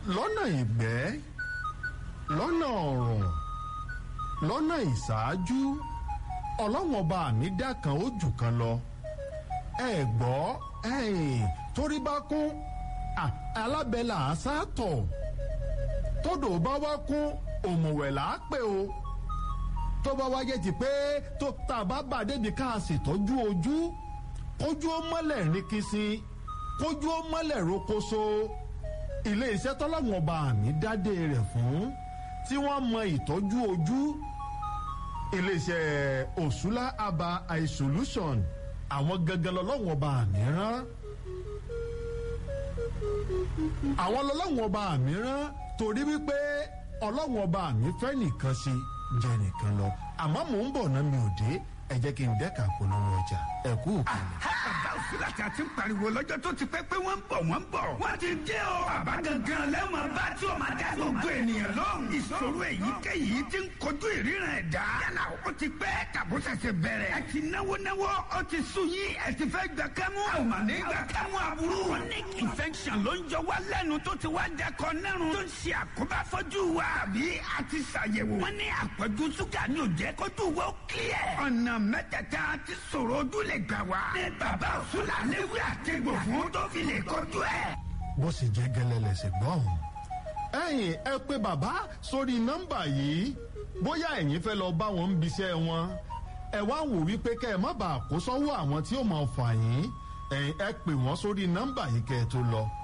lọ́nà ìgbẹ́ lọ́nà ọ̀rùn lọ́nà ìṣáájú ọlọ́wọ́n ọba mi dá kan ó jù kan lọ ẹ gbọ́ ẹ̀yìn torí bá kún alábẹ́là àṣàtọ̀ tódò bá wá kún òmùwẹ̀ là á pè o tó bá wáyé ti pé tó tá a bá bà débi ká a ṣètọ́jú ojú kójú ó mọ́lẹ̀ ní kìsì kójú ó mọ́lẹ̀ rokoṣo ilé iṣẹ́ tọ́lọ́wọ́n ọba mi dádé rẹ̀ fún tí wọ́n mọ ìtọ́jú ojú ilé iṣẹ́ òṣùlá aba eye solution àwọn gangan lọ́lọ́wọ́n ọba mi rán àwọn lọ́lọ́wọ́n ọba mi rán torí wípé ọlọ́wọ́n ọba mi fẹ́ nìkan sí jẹ́ nìkan lọ àmọ́ mò ń bọ̀ náà mi ò dé ẹ jẹ́ kí n dẹ́ka polówó ọjà ẹ kú òkèlè. bàbá òsínlá tí a ti ń pariwo lọ́jọ́ tó ti pẹ́ pé wọ́n ń bọ̀ wọ́n ń bọ̀. wọ́n ti dé o. bàbá gangan lẹ́wọ̀n bá tí o máa dá gbogbo ènìyàn lóhùn. ìṣòro èyíkéyìí ti ń kojú ìríran ẹ̀dá. yálà ó ti pẹ́ tàbó ṣẹ̀ṣẹ̀ bẹ̀rẹ̀. ẹ ti náwó náwó ó ti sùn yín ẹ ti fẹ́ gbà kẹ́mú. àwọn màá ní gbà kẹ́mú aburú. chronic infection ló ń jọ wá lẹ́nu tó ti wá dẹkọ nẹ́rùn. tó ń ṣe àkóbá fọ́jú wa. àbí a ti ṣàyẹ̀wò. wọ́n ní àpọ̀jù ṣúgà ní òjẹ́ kójú wa ó kílẹ̀. ọ̀nà mẹ́tẹ̀ẹ̀ta ti sọ̀rọ̀ ojú lè gbà wá. ní bàbá òṣùlà léwé àtẹ̀gbò fún tó fi lè kojú ẹ̀. bó sì jẹ́ gẹ́lẹ́ lẹ́sẹ̀ gbọ́n. ẹ̀yin ẹ pé bàbá sórí nọ́mbà yìí bóyá ẹ̀yin fẹ́ lọ bá wọn ń biṣẹ́ wọn ẹ wá wò wípé kẹ́ ẹ má bàa kó sọ́wọ́ àwọn tí ó máa fà yín ẹ̀yin ẹ pè wọ́n sórí nọ́mbà yìí kẹ́ ẹ tó lọ